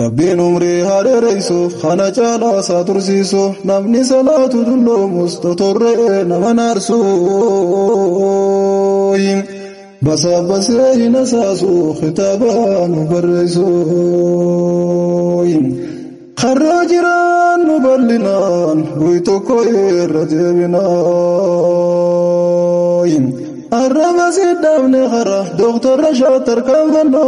rabbiin umrii haa dheereysuuf kana caalaa isaa tursiisuuf namni salaatu dulloomus totorre'ee nama naarsu basaabasee hin asaasu kitaaba nu barreessu karraa jiraan nu bal'inaan bu'i tokko irra deebinaan arraba siddhaafne kara dooktarra shaatar kan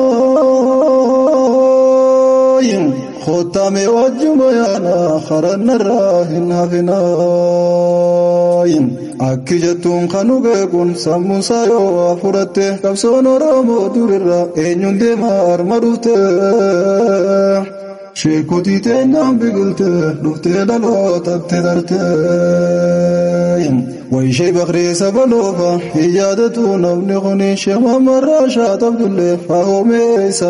fannooyin kottame wajjuma yaana karannarraa hin hafinaayin akki jettuun kan dhugeekun sammuusaa yoo fudhatte qabsoon oromoo durirra eenyuun deema arma dhufte sheekotii teenyaan biqilte dhuftee dhalootatti tarte wayishee bakrii sabaloofa hin yaadatu namni kuni sheemamarraa shaatabdullee faahomee isa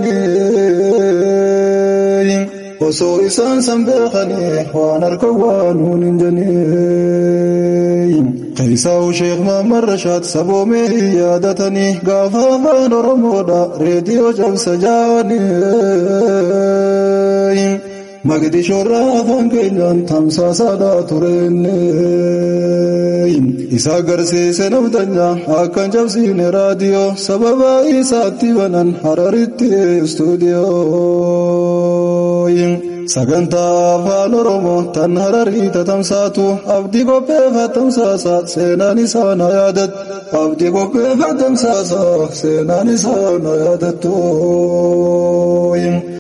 kaayanii osoo isaan san beekanii waan harka waan nuun hin janii Qeessaa'u Sheek Maamman Rashaad saboomee hin yaadatanii gaafa afaan Oromoodha reediyoo cabsa jaanii Magdishoorraa afaan keenyaan tamsaasaadha tureenne isa agarsiise namtanya akkan cabsiine raadiyoo sababa isaatti banan hararitti istuudiyoo. sagantaa afaan oromoo tan hararii tatamsaatu abdii qopheeffa tamsaasa seenaan isaa na yaadat abdii qopheeffa tamsaasa seenaan isaa na yaadattu.